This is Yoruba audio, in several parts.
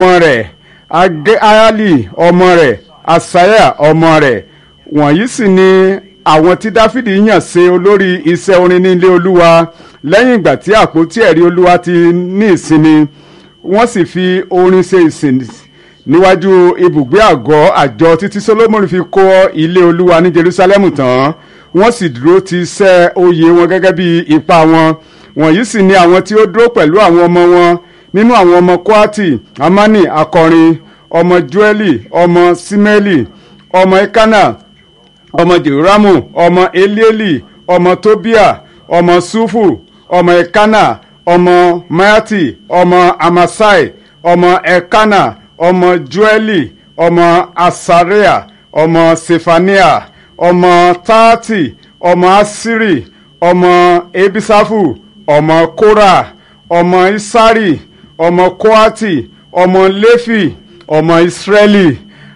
ọmọ rẹ̀ agali ọmọ rẹ̀ asaya ọmọ rẹ̀ wọ̀nyí sì ni àwọn tí dáfídì yàn ṣe olórí iṣẹ́ orin ní ilé olúwa lẹ́yìn ìgbà tí àpótí ẹ̀rí olúwa ti ní ìsinmi wọ́n sì fi orin ṣe ìsìn níwájú ibùgbé àgọ́ àjọ títí solomoni fi kọ́ ilé olúwa ní jerusalem tán wọ́n sì dúró ti ṣẹ́ oyè wọn gẹ́gẹ́ bí ipa wọn wọ̀nyí sì ni àwọn tí ó dúró pẹ̀lú àwọn ọmọ wọn nínú àwọn ọmọ kwati amani akọrin ọmọ joeli ọmọ simeli ọmọ ekana ọmọ jehoramu ọmọ elieli ọmọ tobia ọmọ sufu ọmọ ekana ọmọ mayati ọmọ amasai ọmọ ekana ọmọ joeli ọmọ asarea ọmọ sefania ọmọ taati ọmọ asiri ọmọ ebisafu ọmọ kora ọmọ isari ọmọ koati ọmọ lefi ọmọ israeli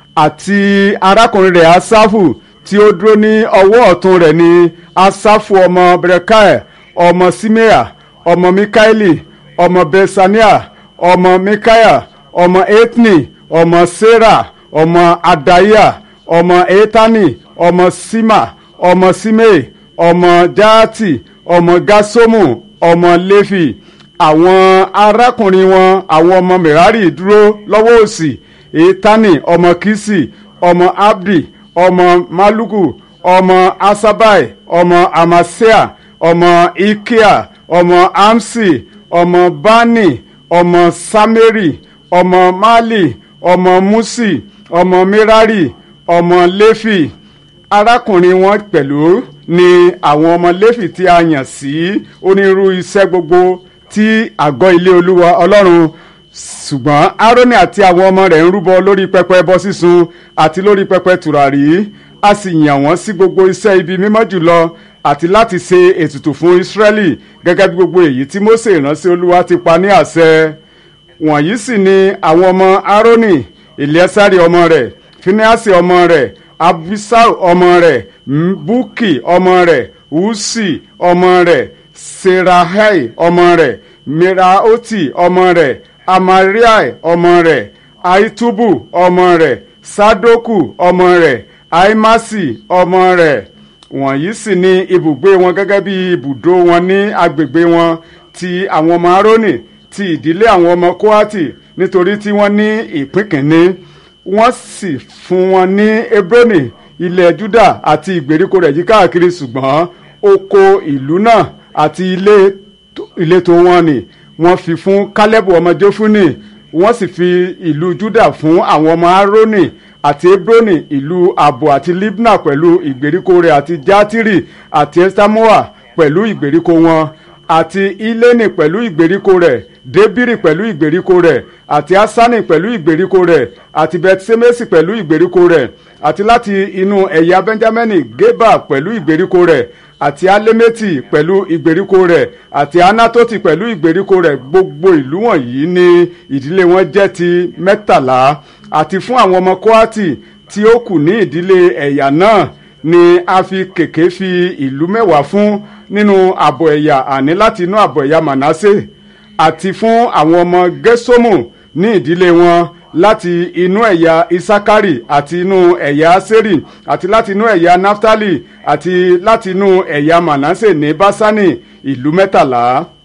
àti arákùnrin rẹ̀ asafu tí ó dúró ní ọwọ́ ọ̀tún rẹ̀ ní asafu ọmọ berekai ọmọ simea ọmọ mikaeli ọmọ besania ọmọ mikaya ọmọ etni ọmọ sera ọmọ adaya ọmọ etani ọmọ sima ọmọ simei ọmọ jaati ọmọ gasomu ọmọ lefi àwọn arákùnrin wọn àwọn ọmọ merari dúró lọ́wọ́ òsì etani ọmọ kisi ọmọ abdi ọmọ maluku ọmọ asabai ọmọ amasea ọmọ ikea ọmọ amsi ọmọ bani ọmọ sameri ọmọ mali ọmọ musi ọmọ merari ọmọ lefi arákùnrin wọn pẹ̀lú ni àwọn ọmọ lefi tí a yàn sí onírú iṣẹ́ gbogbo tí àgọ́ ilé olúwa ọlọ́run ṣùgbọ́n aaroni àti àwọn ọmọ rẹ̀ ń rúbọ lórí pẹpẹ ẹbọ sísun àti lórí pẹpẹ tùràrí a sì yàn wọ́n sí gbogbo iṣẹ́ ibi mímọ́ jùlọ àti láti ṣe ètùtù fún israẹli gẹ́gẹ́ bí gbogbo èyí tí mose ìránṣẹ́ olúwa ti pa ní àṣẹ wọ̀nyí sì ni àwọn ọmọ aaroni eliasari ọmọ rẹ̀ finehasi ọmọ rẹ̀ abisau ọmọ rẹ̀ buki ọmọ rẹ̀ usi ọmọ rẹ̀ serahai ọmọ rẹ̀ miraoti ọmọ rẹ̀ amariai ọmọ rẹ̀ aitubu ọmọ rẹ̀ sadoku ọmọ rẹ̀ aimasi ọmọ rẹ̀ wọ̀nyí sì ni ibùgbé wọn gẹ́gẹ́ bí ibùdó wọn ní agbègbè wọn ti àwọn ọmọ aaroni ti ìdílé àwọn ọmọ kohati nítorí tí wọ́n ní ìpín kìíní wọ́n sì fún wọn ní hebroni ilẹ̀ juda àti ìgbèríko rẹ̀ yí káàkiri ṣùgbọ́n oko ìlú náà àti ilé ìletò wọn ni wọ́n fi fún kálẹ́bù ọmọ jófúnì wọ́n sì fi ìlú juda fún àwọn ọmọ aaroni àti hebroni ìlú abo àti libna pẹ̀lú ìgbèríko rẹ̀ àti jatiri àti estamoa pẹ̀lú ìgbèríko wọn àti ileni pẹ̀lú ìgbèríko rẹ̀ debiri pẹ̀lú ìgbèríko rẹ̀ àti asani pẹ̀lú ìgbèríko rẹ̀ àti bethsemesi pẹ̀lú ìgbèríko rẹ̀ àti láti inú ẹ̀yà benjamini geba pẹ̀lú ìgbèríko rẹ̀ àti alemeti pẹ̀lú ìgbèríko rẹ̀ àti anatoti pẹ̀lú ìgbèríko rẹ̀ gbogbo ìlú wọ̀nyí ni ìdílé wọn jẹ́ ti mẹ́tàlá àti fún àwọn ọmọ kohati tí ó kù ní ìdílé ẹ̀yà náà ni a fi kèké fi ìlú mẹ́wàá fún nínú àbọ̀ ẹ̀yà àní láti inú àbọ̀ ẹ̀yà manasse àti fún àwọn ọmọ gẹ́sọ́mù ní ìdílé wọn láti inú ẹ̀yà isakari àti inú ẹ̀yà aseri àti láti inú ẹ̀yà naftali àti láti inú ẹ̀yà manasse ní basani ìlú mẹ́tàlá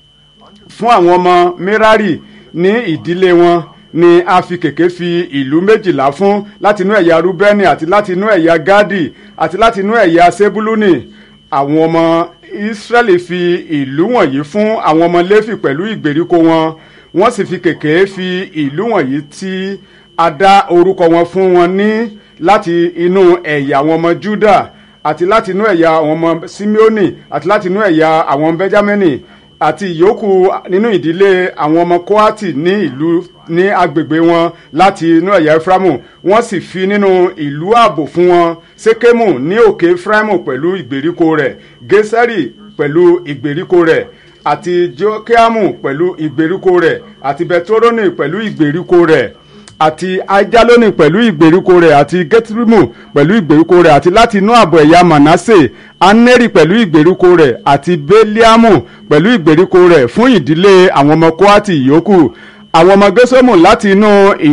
fún àwọn ọmọ merari ní ìdílé wọn ni a fi kèké fi ìlú méjìlá fún láti inú ẹ̀yà rúbẹ́nì àti láti inú ẹ̀yà gádì àti láti inú ẹ̀yà sebuluni àwọn ọmọ israẹli fi ìlú wọ̀nyí fún àwọn ọmọ léfì pẹ̀lú ìgbèríko wọn wọ́n sì fi kèké fi ìlú wọ̀nyí tí a dá orúkọ wọn fún wọn ní láti inú ẹ̀yà àwọn ọmọ juda àti láti inú ẹ̀yà àwọn ọmọ simeoni àti láti inú ẹ̀yà àwọn benjamini àti ìyókù nínú ìdílé àwọn ọmọ kohati ní ìlú ní agbègbè wọn láti inú ẹ̀yà efraimu wọ́n sì fi nínú ìlú ààbò fún wọn sekemu ní òkè efraimu pẹ̀lú ìgbèríko rẹ̀ geseri pẹ̀lú ìgbèríko rẹ̀ àti jokeamu pẹ̀lú ìgbèríko rẹ̀ àti betoroni pẹ̀lú ìgbèríko rẹ̀ àti ajaloni pẹ̀lú ìgbèríko rẹ̀ àti getrimu pẹ̀lú ìgbèríko rẹ̀ àti láti inú ààbò ẹ̀yà manasse aneri pẹ̀lú ìgbèríko rẹ̀ àti beliamu pẹ̀lú ìgbèríko rẹ̀ fún ìdílé àwọn ọmọ kohati yòókù àwọn ọmọ gẹ́sọ́mù láti inú